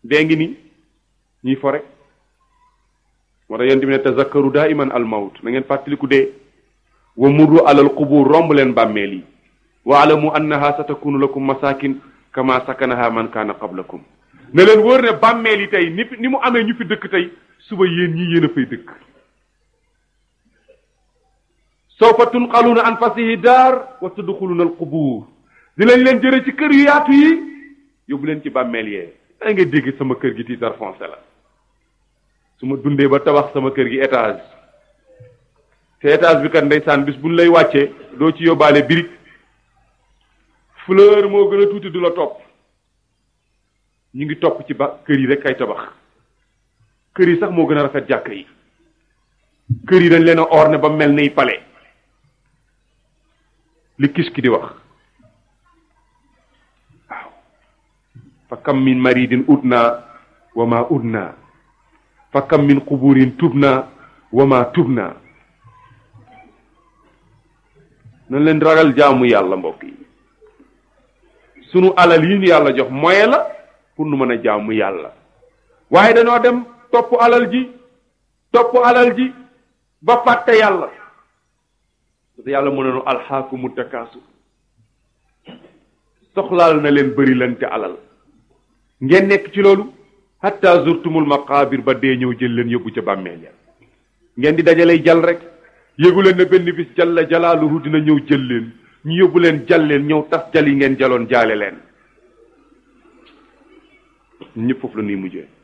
dee ngi nii ñuy fo rek moo tax yonent bi ne tazakkaru daa iman al mawt na ngeen fàttaliku dee wa murru alal qubur romb leen bàmmeel yi wa alamu annaha satakunu lakum masakin kama sakanaha man kaana qablakum ne leen wóor ne bàmmeel yi tey ni ni mu amee ñu fi dëkk tey suba yéen ñii yéen a fay dëkk sawfa tunqaluuna an fasihi daar wa tudxuluuna al qubur dinañ leen jëre ci kër yu yaatu yi yóbbu leen ci bàmmeel yee da nga dégg sama kër gi titre foncier la su ma dundee ba tabax sama kër gi étage te étage bi kat ndeysaan bis buñ lay wàccee doo ci yóbbaale birig fleur moo gën a tuuti du la topp ñu ngi topp ci ba kër yi rek kay tabax kër yi sax moo gën a rafet jàkk yi kër yi dañ leen a orné ba mel ni palais li kis ki di wax waaw fa kam min maridin udna wa ma udna fa kam min quburin tubna wa ma tubna nañ leen ragal jaamu yàlla mbokk yi sunu alal yi ñu yàlla jox moyen la pour nu mën a jaamu yàlla waaye dañoo dem topp alal ji topp alal ji ba fàtte yàlla parce que yàlla mu ne nu alxaakumu takaasu soxlaal na leen bëri lante alal ngeen nekk ci loolu hatta zurtumul maqaabir ba dee ñëw jël leen yóbbu ca bàmmeel ya ngeen di dajalay jal rek yéegu leen ne benn bis jalla jalaaluhu dina ñëw jël leen ñu yóbbu leen jal leen ñëw tas jal yi ngeen jaloon jaale leen ñëpp foofu la nuy mujjee